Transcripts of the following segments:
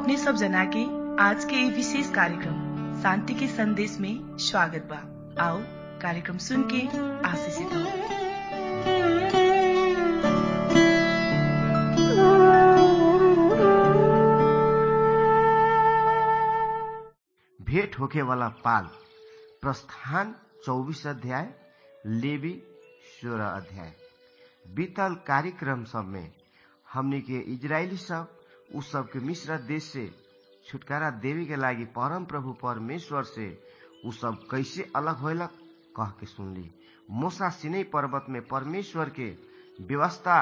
अपने सब जना के आज के ये विशेष कार्यक्रम शांति के संदेश में स्वागत बा आओ कार्यक्रम सुन के आशीषित हो भेंट होके वाला पाल प्रस्थान चौबीस अध्याय लेवी सोलह अध्याय बीतल कार्यक्रम सब में हमने के इजरायली सब उ सब के मिश्र देश से छुटकारा देवे के लागी परम प्रभु परमेश्वर से उ सब कैसे अलग होलक कह के सुनली मोसा सिनै पर्वत में परमेश्वर के व्यवस्था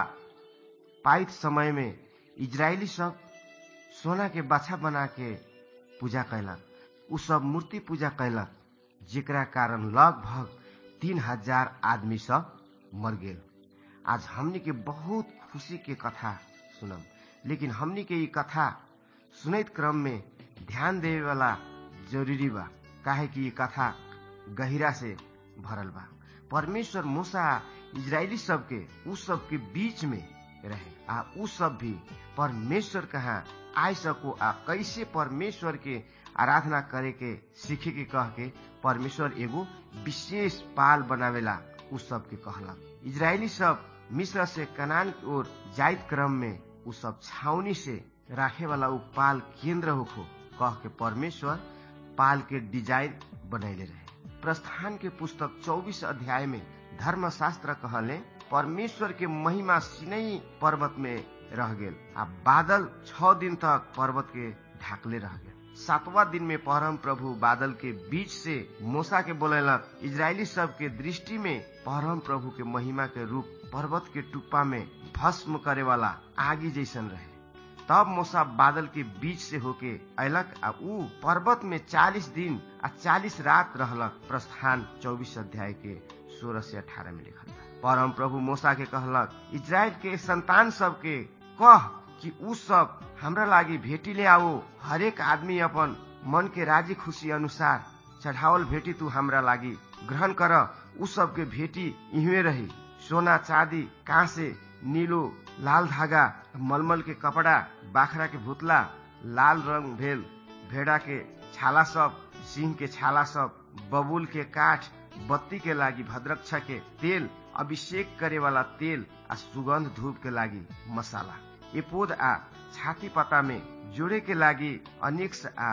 पाइत समय में इजरायली सब सोना के बाछा बना के पूजा कैलक उ सब मूर्ति पूजा कैलक जेकरा कारण लगभग तीन हजार आदमी सब मर गेल आज हमनी के बहुत खुशी के कथा सुनम लेकिन हमनी के ये कथा सुनैत क्रम में ध्यान देवे वाला जरूरी बा काहे कि ये कथा गहिरा से भरल बा परमेश्वर मूसा इजरायली सबके उ सब के बीच में रहे आ उ सब भी परमेश्वर कहाँ आय सको आ कैसे परमेश्वर के आराधना करे के सीखे के कह के परमेश्वर एगो विशेष पाल बनावेला उ सब के कहलक इजरायली सब मिस्र से कनान की ओर जाइत क्रम में उ सब छावनी से राखे वाला उ पाल केंद्र होखो कह के परमेश्वर पाल के डिजाइन बनैले रहे प्रस्थान के पुस्तक 24 अध्याय में धर्मशास्त्र कहले परमेश्वर के महिमा सिनई पर्वत में रह गेल आ बादल छ दिन तक पर्वत के ढाकले रह गेल सातवां दिन में परम प्रभु बादल के बीच से मूसा के बोलेलक इजरायली सब के दृष्टि में परम प्रभु के महिमा के रूप पर्वत के टुप्पा में भस्म करे वाला आगी जैसन रहे तब मूसा बादल के बीच से होके अयलक आ ऊ पर्वत में चालीस दिन आ चालीस रात रहलक प्रस्थान चौबीस अध्याय के सोलह से अठारह में लिखल बा परम प्रभु मूसा के कहलक इजराइल के संतान सब के कह कि उ सब हमरा लागी भेटी ले आओ हरेक आदमी अपन मन के राजी खुशी अनुसार चढ़ावल भेटी तू हमरा लागी ग्रहण कर उ सब के भेटी इहवे रही सोना चांदी कांसे नीलो लाल धागा मलमल के कपड़ा बाखरा के भुतला लाल रंग भेल भेड़ा के छाला सब सिंह के छाला सब बबुल के काठ बत्ती के लागी भद्रक्षा के तेल अभिषेक करे वाला तेल आ सुगंध धूप के लागी मसाला एपोद आ छाती पता में जोड़े के लागी अनिक्स आ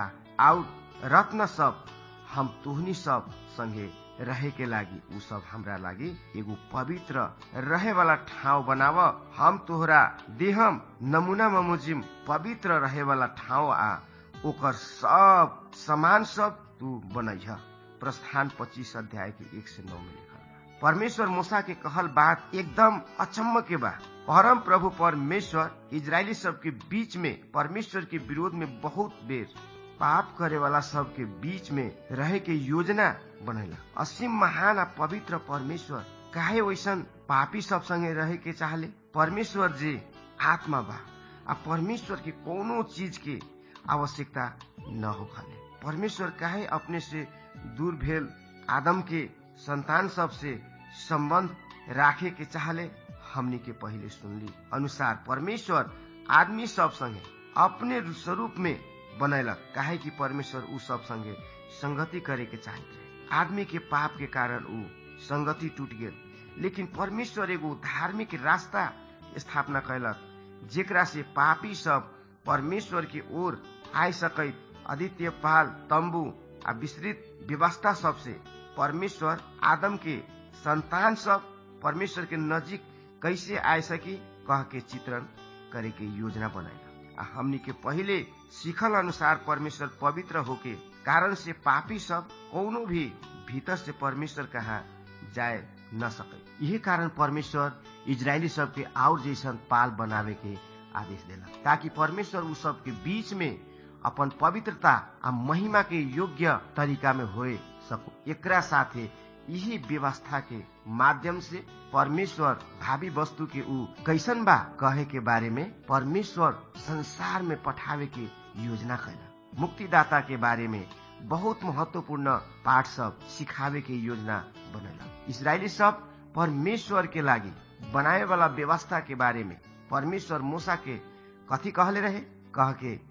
आउट रत्न सब हम तुहनी सब संगे रहे के लागी उ सब हमरा लागी एगो पवित्र रहे वाला ठाव बनाव हम तोहरा देहम नमूना ममुजिम पवित्र रहे वाला ठाव आ ओकर सब सामान सब तू बनैह प्रस्थान पच्चीस अध्याय के एक से नौ में लिखल बा परमेश्वर मूसा के कहल बात एकदम अचम्म के बा परम प्रभु परमेश्वर इजरायली सब के बीच में परमेश्वर के विरोध में बहुत बेर पाप करे वाला सब के बीच में रहे के योजना बनेला असीम महान आ पवित्र परमेश्वर काहे वैसन पापी सब संगे रहे के चाहले परमेश्वर जी आत्मा बा आ परमेश्वर के कोनो चीज के आवश्यकता न हो खाले परमेश्वर काहे अपने से दूर भेल आदम के संतान सब से संबंध राखे के चाहले हमनी के पहले सुनली अनुसार परमेश्वर आदमी सब संगे अपने स्वरूप में बनैलक काहे कि परमेश्वर उ सब संगे संगति करे के चाहत रहे आदमी के पाप के कारण उ संगति टूट गेल लेकिन परमेश्वर एगो धार्मिक रास्ता स्थापना कैलक जेकरा से पापी सब परमेश्वर की ओर आय सकैत आदित्य पाल तंबू आ विस्तृत व्यवस्था सब से परमेश्वर आदम के संतान सब परमेश्वर के नजीक कैसे आय सकी कह के चित्रण करे के योजना बनाएगा आ हमनी के पहले सीखल अनुसार परमेश्वर पवित्र होके कारण से पापी सब कोनो भी भीतर से परमेश्वर कहा जाए न सके यही कारण परमेश्वर इजरायली सब के और जैसन पाल बनावे के आदेश देला ताकि परमेश्वर उ सब के बीच में अपन पवित्रता आ महिमा के योग्य तरीका में होए सको एकरा साथे यही व्यवस्था के माध्यम से परमेश्वर भावी वस्तु के ऊ कैसन बा कहे के बारे में परमेश्वर संसार में पठावे के योजना कैला मुक्तिदाता के बारे में बहुत महत्वपूर्ण पाठ सब सिखावे के योजना बनेला इसराइली सब परमेश्वर के लागी बनाए वाला व्यवस्था के बारे में परमेश्वर मूसा के कथी कहले रहे कह के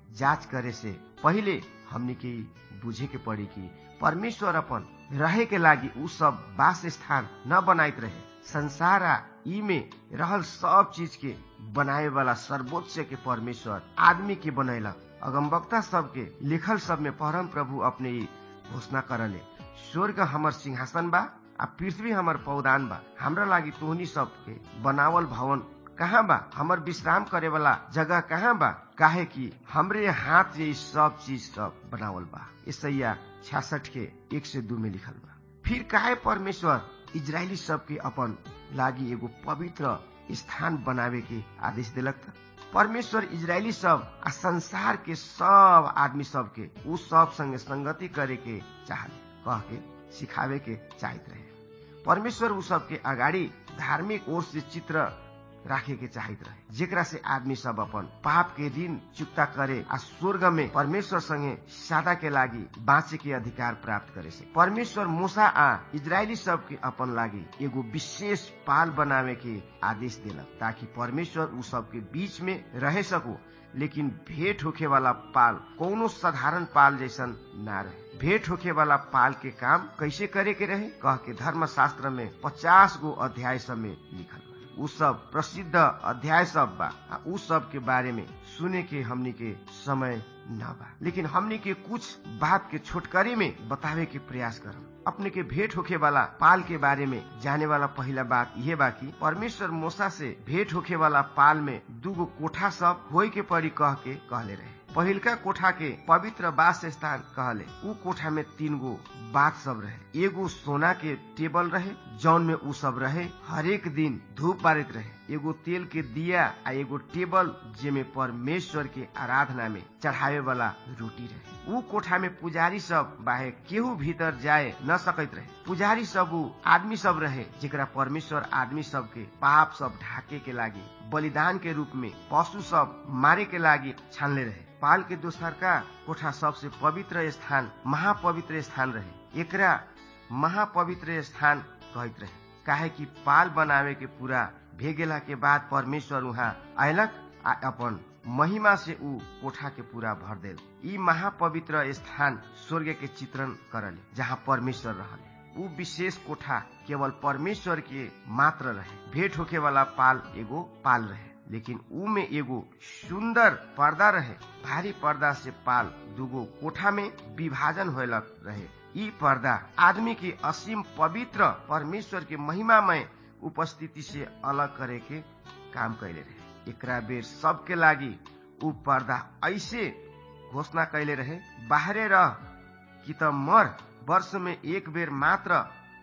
जांच करे से पहले हमने के बुझे के पड़ी कि परमेश्वर अपन रहे के लागी उ सब वास स्थान न बनाइत रहे संसार आ ई में रहल सब चीज के बनाए वाला सर्वोच्च के परमेश्वर आदमी के बनैलक अगमवक्ता सबके लिखल सब में परम प्रभु अपने ई घोषणा करले स्वर्ग हमर सिंहासन बा आ पृथ्वी हमर पौदान बा हमरा लागी तोहनी सबके बनावल भवन कहाँ बा हमर विश्राम करे वाला जगह कहाँ बा काहे कि हमरे हाथ ये सब चीज सब बनावल बा ईसैया छियासठ के एक से दू में लिखल बा फिर काहे परमेश्वर इजरायली सबके अपन लागी एगो पवित्र स्थान बनावे के आदेश दिलक था परमेश्वर इजरायली सब आ संसार के सब आदमी सब के उ सब संगे संगति करे के चाहले कह के सिखावे के चाहत रहे परमेश्वर उ सब के अगाडि धार्मिक ओर से चित्र राखे के चाहत रहे जेकरा से आदमी सब अपन पाप के ऋण चुक्ता करे आ स्वर्ग में परमेश्वर संगे सादा के लागी बाँचे के अधिकार प्राप्त करे से परमेश्वर मूसा आ इजरायली सब के अपन लागी एगो विशेष पाल बनावे के आदेश दिलक ताकि परमेश्वर उ सब के बीच में रह सको लेकिन भेंट होखे वाला पाल कोनो साधारण पाल जैसन ना रहे भेंट होखे वाला पाल के काम कैसे करे के रहे कह के धर्म शास्त्र में पचास गो अध्याय सब में लिखल बा उ सब प्रसिद्ध अध्याय सब बा आ उ सब के बारे में सुने के हमनी के समय न बा लेकिन हमनी के कुछ बात के छोटकरी में बतावे के प्रयास करम अपने के भेंट होखे वाला पाल के बारे में जाने वाला पहला बात यह बा कि परमेश्वर मूसा से भेंट होखे वाला पाल में दूगो कोठा सब होय के पड़ी कह के कहले रहे पहिलका कोठा के पवित्र वास स्थान कहले उ कोठा में तीन गो बात सब रहे एगो सोना के टेबल रहे जौन में उ सब रहे हरेक दिन धूप बारित रहे एगो तेल के दिया आ एगो टेबल जेमे परमेश्वर के आराधना में चढ़ावे वाला रोटी रहे उ कोठा में पुजारी सब बाहे केहू भीतर जाए न सकैत रहे पुजारी सब उ आदमी सब रहे जेकरा परमेश्वर आदमी सब के पाप सब ढाके के लागी बलिदान के रूप में पशु सब मारे के लागी छानले रहे पाल के दोसरका कोठा सबसे पवित्र स्थान महापवित्र स्थान रहे एकरा महापवित्र स्थान कहत रहे काहे कि पाल बनावे के पूरा भेगेला के बाद परमेश्वर वहाँ अयलक आ अपन महिमा से ऊ कोठा के पूरा भर देल ई महापवित्र स्थान स्वर्ग के चित्रण करले जहाँ परमेश्वर रहले ऊ विशेष कोठा केवल परमेश्वर के मात्र रहे भेंट होके वाला पाल एगो पाल रहे लेकिन ऊ में एगो सुंदर पर्दा रहे भारी पर्दा से पाल दूगो कोठा में विभाजन होलक रहे ई पर्दा आदमी के असीम पवित्र परमेश्वर के महिमामय उपस्थिति से अलग करे के काम कैले रहे एकरा बेर सबके लागी ऊ पर्दा ऐसे घोषणा कैले रहे बाहरे रह कि त मर वर्ष में एक बेर मात्र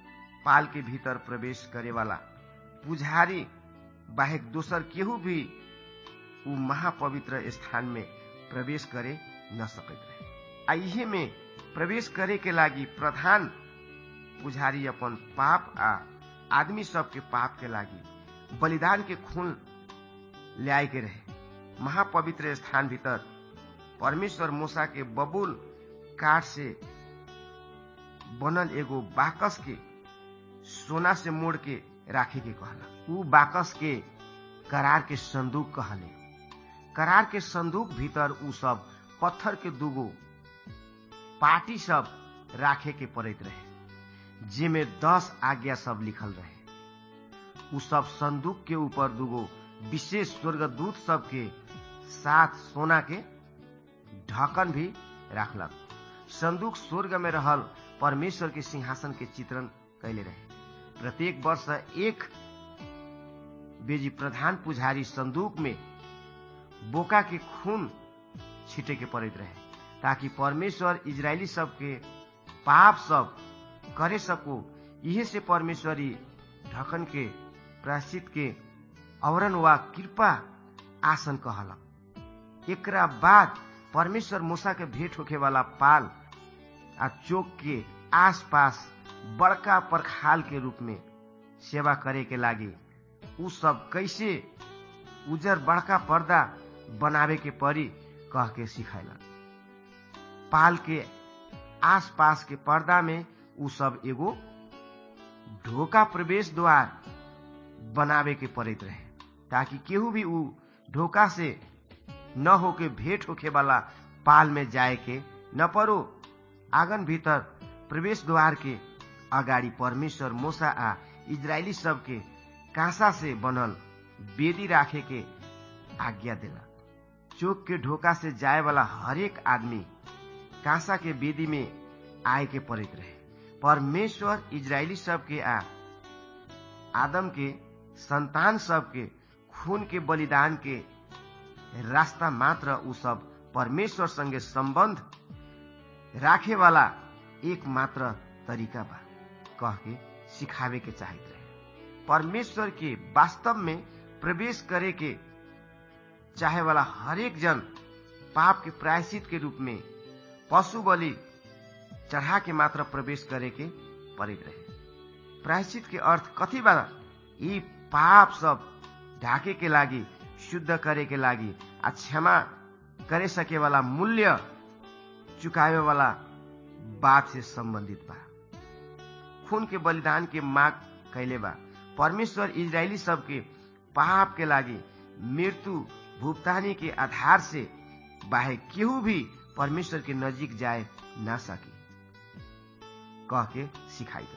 पाल के भीतर प्रवेश करे वाला पुजारी बाहेक दोसर केहू भी ऊ महापवित्र स्थान में प्रवेश करे न सकैत रहे आइहे में प्रवेश करे के लागी प्रधान पुजारी अपन पाप आ आदमी सबके पाप के लागी बलिदान के खून ल्याए के रहे महापवित्र स्थान भीतर परमेश्वर मूसा के बबुल काठ से बनल एगो बाकस के सोना से मोड़ के राखे के कहला ऊ बाकस के करार के संदूक कहले करार के संदूक भीतर ऊ सब पत्थर के दूगो पार्टी सब राखे के पड़ैत रहे जेमे दस आज्ञा सब लिखल रहे उ सब संदूक के ऊपर दूगो विशेष स्वर्गदूत सब के साथ सोना के ढक्कन भी राखलक संदूक स्वर्ग में रहल परमेश्वर के सिंहासन के चित्रण कैले रहे प्रत्येक वर्ष एक बेजी प्रधान पुजारी संदूक में बोका के खून छिटे के पड़ैत रहे ताकि परमेश्वर इजरायली सब के पाप सब करे सको इहे से परमेश्वरी ढकन के प्राश्चित के औरन वा कृपा आसन कहलक एकरा बाद परमेश्वर मूसा के भेंट होखे वाला पाल आ चौक के आस पास बड़का परखाल के रूप में सेवा करे के लागी उ सब कैसे उजर बड़का पर्दा बनावे के पड़ी कह के सिखैलक पाल के आस पास के पर्दा में उ सब एगो ढोका प्रवेश द्वार बनावे के पड़ैत रहे ताकि केहू भी उ ढोका से न होके भेंट होखे वाला पाल में जाए के न परो आंगन भीतर प्रवेश द्वार के अगाडि परमेश्वर मोसा आ इजरायली सबके कांसा से बनल बेदी राखे के आज्ञा देला चौक के ढोका से जाए वाला हरेक आदमी कांसा के बेदी में आए के पड़ित रहे परमेश्वर इजरायली सबके आ आदम के संतान सबके खून के बलिदान के रास्ता मात्र उ सब परमेश्वर संगे संबंध राखे वाला एक मात्र तरीका बा कह के सिखावे के चाहत रहे परमेश्वर के वास्तव में प्रवेश करे के चाहे वाला हरेक जन पाप के प्रायश्चित के रूप में पशु बलि चढ़ा के मात्र प्रवेश करे के पड़ित रहे प्रायश्चित के अर्थ कथी बा यी पाप सब ढाके के लागि शुद्ध करे के लागि आ क्षमा करे सके वाला मूल्य चुकावे वाला बात से संबंधित बा खून के बलिदान के माग कैले बा परमेश्वर इजरायली सबके पाप के लागि मृत्यु भुगतानी के आधार से बाहे केहू भी परमेश्वर के नजीक जाए ना सके कह के सिखाइत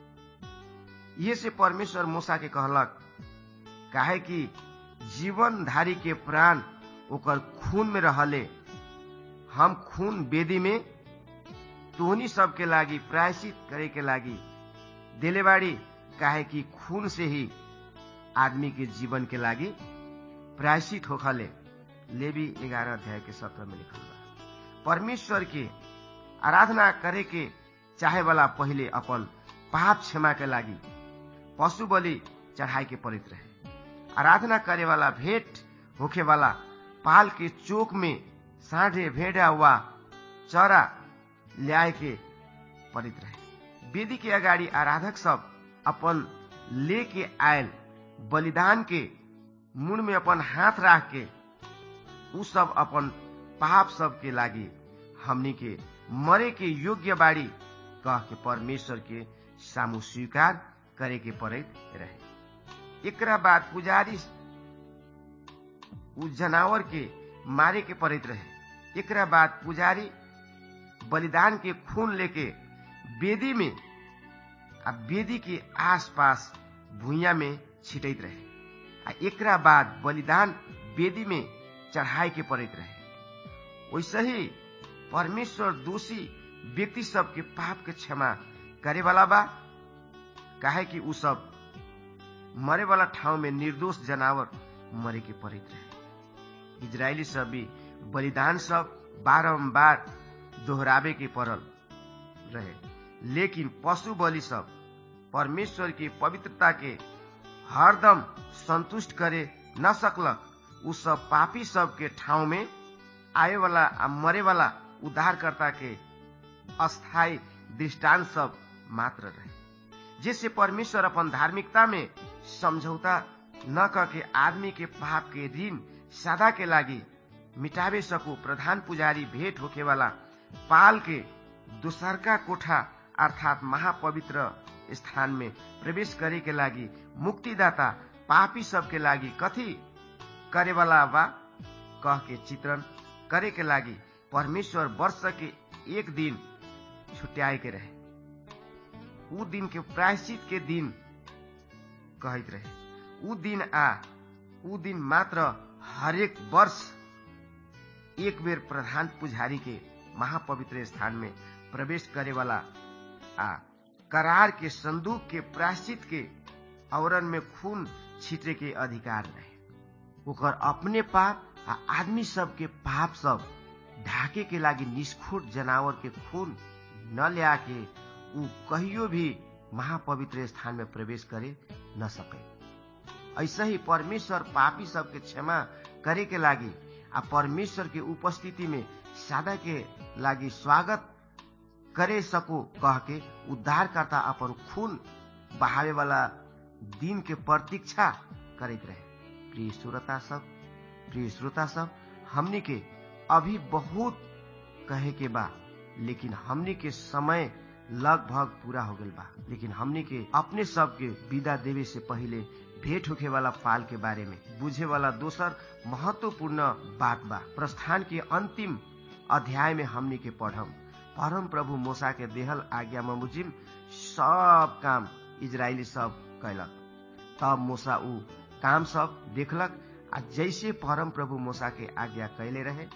रहे ये से परमेश्वर मूसा के कहलक काहे कि जीवनधारी के प्राण ओकर खून में रहले हम खून बेदी में तोहनी सबके लागि प्रायश्चित करे के लागि दिलेबाड़ी काहे कि खून से ही आदमी के जीवन के लागि प्रायश्चित होखले लेवी ग्यारह अध्याय के सत्र में लिखल बा परमेश्वर के आराधना करे के चाहे वाला पहिले अपन पाप क्षमा के लागि पशु बलि चढ़ाई के पड़ित रहे आराधना करे वाला भेंट होखे वाला पाल के चोक में साढ़े भेड़ा वा चरा ल्याए के पड़ित रहे वेदी के अगाडि आराधक सब अपन लेके आयल बलिदान के मुड़ में अपन हाथ राख के उ सब अपन पाप सब के लागि हमनी के मरे के योग्य बाड़ी कह के परमेश्वर के सामू स्वीकार करे के पड़ैत रहे एकरा बाद पुजारी उ जनावर के मारे के पड़ैत रहे एकरा बाद पुजारी बलिदान के खून लेके वेदी में आ वेदी के आसपास भुइया में छिटैत रहे आ एकरा बाद बलिदान वेदी में चढ़ाए के पड़ैत रहे वैसे ही परमेश्वर दोषी व्यक्ति सब के पाप के क्षमा करे वाला बा काहे कि उ सब मरे वाला ठाउँ में निर्दोष जनावर मरे के पड़ैत रहे इजरायली सब भी बलिदान सब बारम्बार दोहरावे के पड़ल रहे लेकिन पशु बलि सब परमेश्वर की पवित्रता के हरदम संतुष्ट करे न सकलक उ सब पापी सब के ठाउँ में आए वाला आ मरे वाला उद्धारकर्ता के अस्थायी दृष्टांत सब मात्र रहे जिससे परमेश्वर अपन धार्मिकता में समझौता न करके आदमी के पाप के ऋण सादा के लागि मिटावे सकू प्रधान पुजारी भेंट होके वाला पाल के दोसरका कोठा अर्थात महापवित्र स्थान में प्रवेश करे के लागि मुक्तिदाता पापी सब के लागि कथी करे वाला बा कह के चित्रण करे के लागि परमेश्वर वर्ष के एक दिन छुट्याए के रहे उ दिन के प्रायश्चित के दिन कहत रहे उ दिन आ उ दिन मात्र हरेक वर्ष एक बेर प्रधान पुजारी के महापवित्र स्थान में प्रवेश करे वाला आ करार के संदूक के प्रायश्चित के आवरण में खून छीटे के अधिकार रहे ओकर अपने पाप आ आदमी सब के पाप सब ढाके के लागि निष्ठुर जनावर के खून न ल्या के उ कहियो भी महापवित्र स्थान में प्रवेश करे न सके ऐसे ही परमेश्वर पापी सबके क्षमा करे के लागि आ परमेश्वर के उपस्थिति में सादा के लागि स्वागत करे सको कह के उद्धारकर्ता अपन खून बहावे वाला दिन के प्रतीक्षा करैत रहे प्रिय श्रोता सब प्रिय श्रोता सब हमनी के अभी बहुत कहे के बा लेकिन हमनी के समय लगभग पूरा हो गल बा लेकिन हमनी के अपने सब के विदा देवे से पहले भेंट होखे वाला पाल के बारे में बुझे वाला दोसर महत्वपूर्ण बात बा प्रस्थान के अंतिम अध्याय में हमनी के पढ़म परम प्रभु मूसा के देहल आज्ञा मुजिम सब काम इजरायली सब कैलक तब मूसा ऊ काम सब देखलक आ जैसे परम प्रभु मूसा के आज्ञा कैले रहे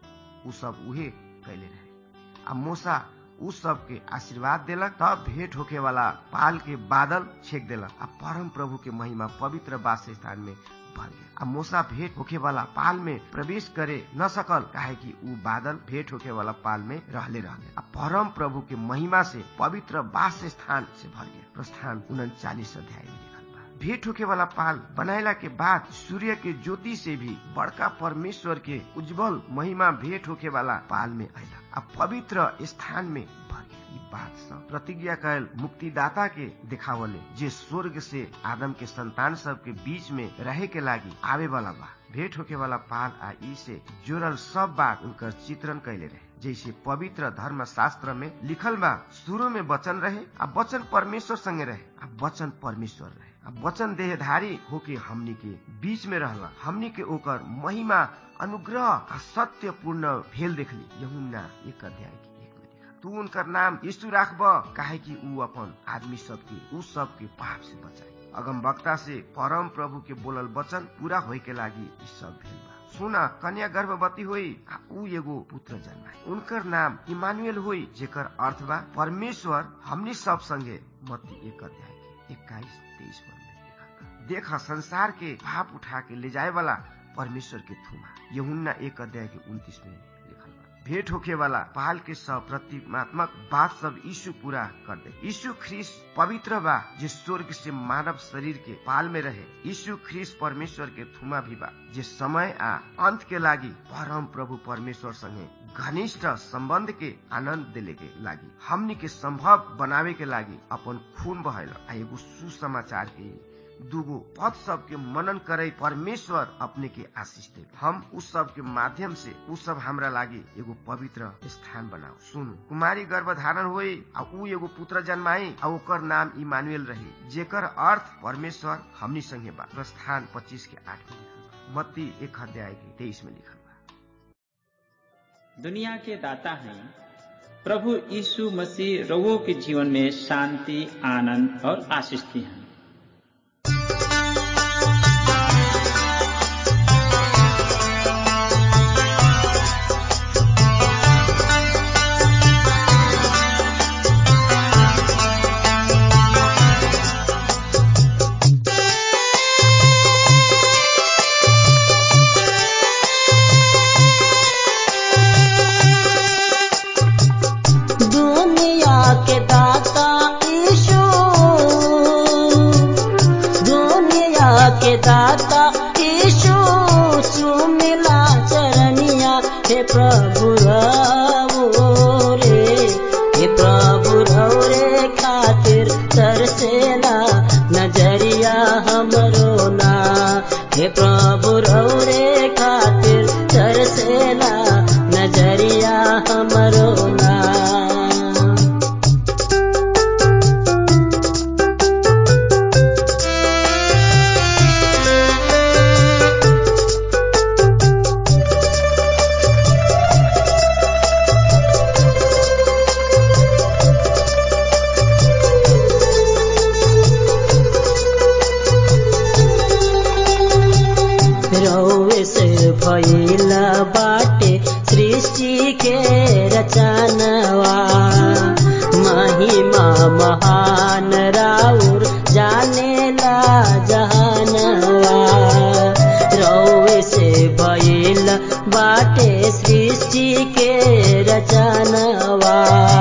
ऊ सब उहे कैले रहे आ मूसा उ सब के आशीर्वाद देलक तब भेंट होके वाला पाल के बादल छेक देलक आ परम प्रभु के महिमा पवित्र वास स्थान में भर गया आ मूसा भेंट होके वाला पाल में प्रवेश करे न सकल काहे कि उ बादल भेंट होके वाला पाल में रहले रहले आ परम प्रभु के महिमा से पवित्र वास स्थान से भर गया प्रस्थान उनचालीस अध्याय में लिखल बा भेंट होके वाला पाल बनायला के बाद सूर्य के ज्योति से भी बड़का परमेश्वर के उज्जवल महिमा भेंट होके वाला पाल में आयला आ पवित्र स्थान में भर गया ई बात सब प्रतिज्ञा कैल मुक्तिदाता के दिखावले जे स्वर्ग से आदम के संतान सब के बीच में रहे के लागी आवे वाला बा भेंट होके वाला पाल आ ई से जुड़ल सब बात उनकर चित्रण कैले रहे जैसे पवित्र धर्म शास्त्र में लिखल बा शुरू में वचन रहे आ वचन परमेश्वर संगे रहे आ वचन परमेश्वर रहे आ वचन देहधारी होके हमनी के बीच में रहला हमनी के ओकर महिमा अनुग्रह आ सत्य पूर्ण भेल देखली यहुन्ना एक अध्याय के एक में लिखल तू उनकर नाम यीशु राखब काहे कि ऊ अपन आदमी सबके ऊ सबके पाप से बचाई अगम वक्ता से परम प्रभु के बोलल वचन पूरा होय के लागी ई सब भेल बा सुना कन्या गर्भवती हुई आ ऊ एगो पुत्र जन्माए उनकर नाम इमानुएल हुई जेकर अर्थ बा परमेश्वर हमनी सब संगे मत्ती एक अध्याय के इक्कीस तेईस पद में लिखल बा देख संसार के पाप उठा के ले जाए वाला परमेश्वर के थुमा यहुन्ना एक अध्याय के उन्तीस में लिखल बा भेंट होखे वाला पाल के सब प्रतिमात्मक बात सब यीशु पूरा कर दे यीशु ख्रीस पवित्र बा जे स्वर्ग से मानव शरीर के पाल में रहे यीशु ख्रीस परमेश्वर के थुमा भी बा जे समय आ अंत के लागी परम प्रभु परमेश्वर संगे घनिष्ठ संबंध के आनंद दिले के लागी हमनी के संभव बनावे के लागी अपन खून बहायल आ एगो सुसमाचार के दूगो पद सब के मनन करे परमेश्वर अपने के आशीष दे हम उस सब के माध्यम से उस सब हमरा लागी एगो पवित्र स्थान बनाओ सुनु कुमारी गर्भधारण हुई आ ऊ एगो पुत्र जन्माई आ ओकर नाम इमानुएल रही जेकर अर्थ परमेश्वर हमनी संगे बा प्रस्थान पच्चीस के आठ में लिखल बा मत्ती एक अध्याय के तेईस में लिखल बा दुनिया के दाता हैं प्रभु यीशु मसीह रवो के जीवन में शांति आनंद और आशीष दी हैं दुनिया के दाता ईशु दुनिया के दाता ईशु सुमिला चरनिया हे प्रभु रवो रे हे प्रभु रवो रे खातिर तरसेला नजरिया हमरो ना हे प्रभु रवो रे खातिर तरसेला नजरिया हमरो ना रौवे से भइला बाटे सृष्टि के रचनवा महिमा महान राउर जानेला जहानवा रौवे से भइल बाटे सृष्टि के रचनवा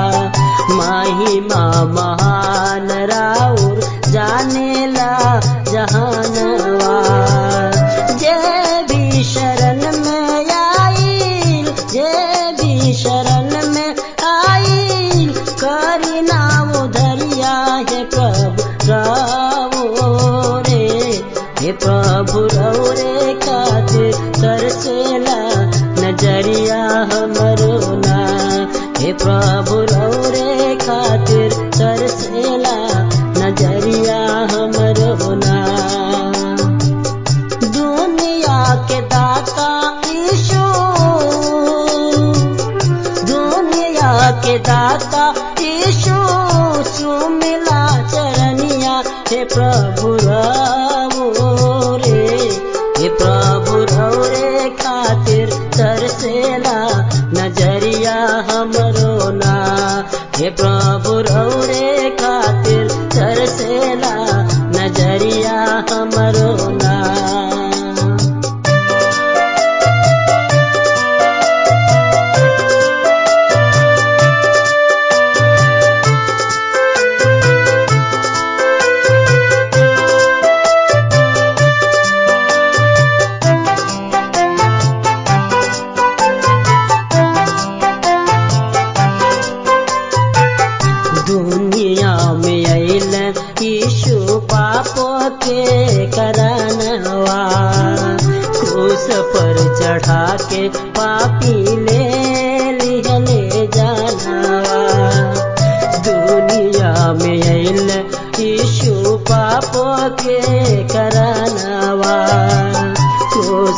महिमा महान राउर जानेला जहानवा जे भी शरण में आईल जे भी शरण में आईल करी नाम धरिया हे प्रभु रावो रे हे प्रभु रवो रे खातिर तरसेला नजरिया हमरो ना हे प्रभु रवो रे खातिर तरसेला नजरिया हमरो ना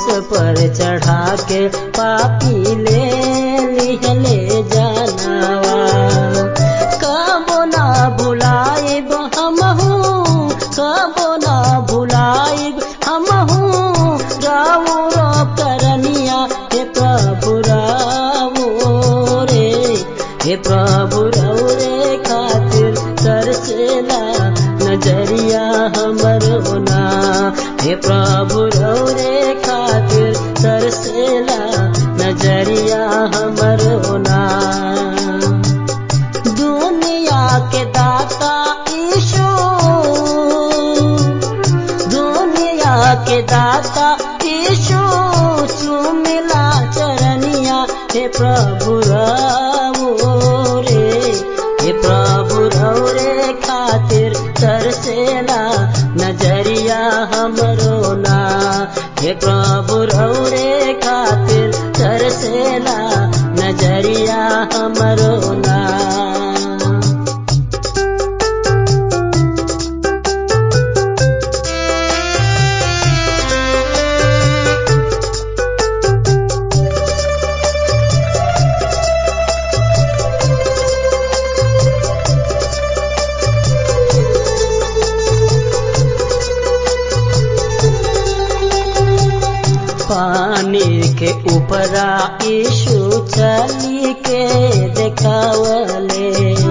क्रूस पर चढ़ा के पापी ले लिहले जानवा कबो ना भुलाइब हमहू कबो ना भुलाइब हमहू रावो रो करनिया हे प्रभु रावो रे हे प्रभु रौ रे खातिर तरसेला नजरिया हमरो ना हे प्रभु रौ रे खातिर तरसेला नजरिया हमरो ना दुनिया के दाता ईशु दुनिया के दाता ईशु चुमिला चरनिया हे प्रभु रावो रे हे प्रभु रौ रे खातिर तरसेला नजरिया हमरो ना हे प्रभु रौ रे खातिर तरसेला नजरिया हमरो ना पानी के ऊपरा यीशु चली के देखावले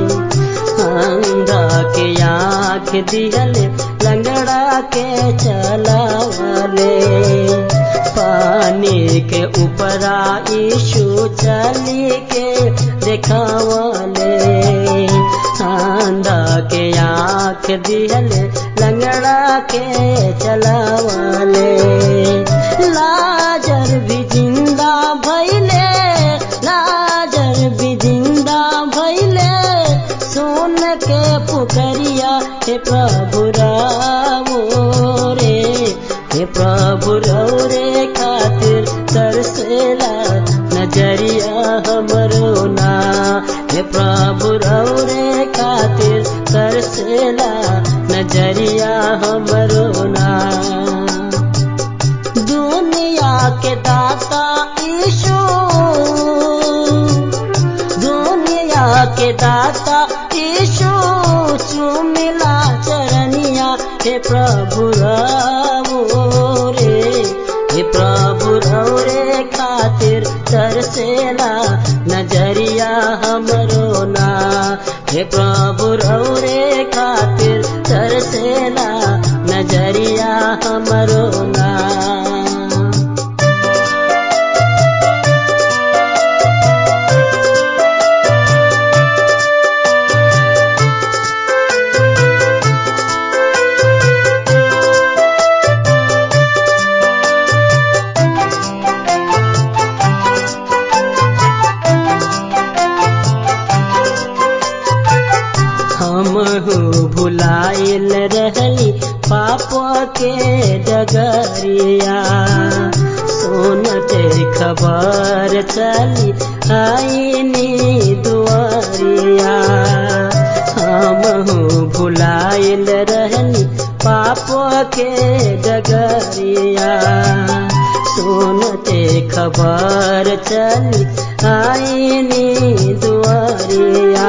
अंधा के आँख दिहले लंगड़ा के चलावले पानी के ऊपरा यीशु चली के देखावले अंधा के आँख दिहले लंगड़ा के चलावले लाजर भी जिंदा भैले लाजर भी जिंदा भैले सुन के पुकरिया हे प्रभु रावो रे हे प्रभु रौ रे खातिर तरसेला नजरिया हमरो ना हे प्रभु रौ रे खातिर तरसेला नजरिया हमरो ना दुनिया के दाता ईशु दुनिया के दाता ईशु चुमिला चरनिया हे प्रभु रावो रे हे प्रभु रौ रे खातिर तरसेला नजरिया हमरो ना हे प्रभु रौ रे खातिर तरसेला नजरिया हमरो ना हमहू भुलाइल रहली पाप के डगरिया सुनते खबर चली आईनी दुआरिया हमहू भुलाइल रहली पाप के डगरिया सुनते खबर चली आईनी दुआरिया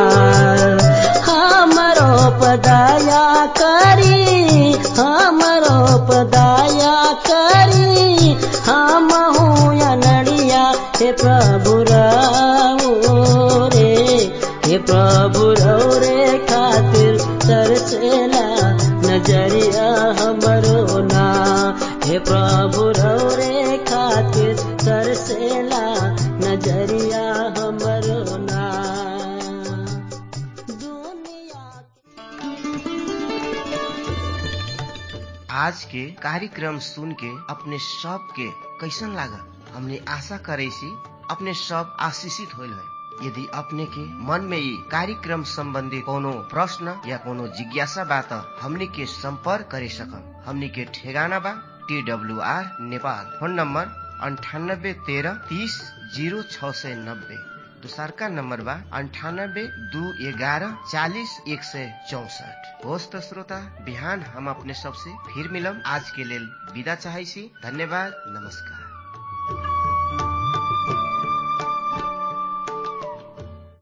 हमरो पदाया करी हमरो पदाया करी हम नड़िया हे प्रभु रावो रे हे प्रभु रौ रे खातिर तरसेला नजरिया हमरो ना हे प्रभु रौ रे खातिर तरसेला नजरिया हमरो ना दुनिया आज के कार्यक्रम सुन के अपने सब के कैसन लागल हमने आशा करे सी अपने सब आशीषित होल है यदि अपने के मन में ये कार्यक्रम संबंधी कोनो प्रश्न या कोनो जिज्ञासा बा त हमनी के संपर्क करे सकम हमनी के ठेगाना बा T W R Nepal phone number अंठानब्बे तेरह तीस जीरो छ सय नब्बे दोसरका नम्बर बा अन्ठानब्बे दू एघारह चालिस एक सय चौसठ होस् त श्रोता बिहान हम अपने सबसे फिर मिलम आज के लेल विदा चाहै छी धन्यवाद नमस्कार